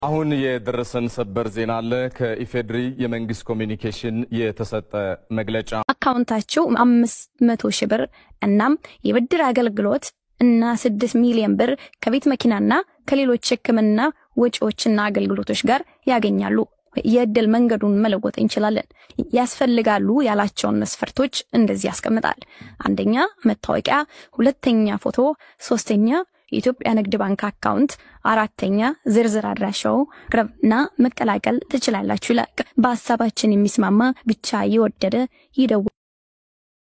አሁን የደረሰን ሰበር ዜና አለ። ከኢፌድሪ የመንግስት ኮሚኒኬሽን የተሰጠ መግለጫ አካውንታችሁ አምስት መቶ ሺህ ብር እናም የብድር አገልግሎት እና ስድስት ሚሊዮን ብር ከቤት መኪናና ከሌሎች ሕክምና ወጪዎችና አገልግሎቶች ጋር ያገኛሉ። የእድል መንገዱን መለወጥ እንችላለን። ያስፈልጋሉ ያላቸውን መስፈርቶች እንደዚህ ያስቀምጣል። አንደኛ መታወቂያ፣ ሁለተኛ ፎቶ፣ ሶስተኛ የኢትዮጵያ ንግድ ባንክ አካውንት፣ አራተኛ ዝርዝር አድራሻው ቅረብና መቀላቀል ትችላላችሁ ይላል። በሀሳባችን የሚስማማ ብቻ የወደደ ይደውል።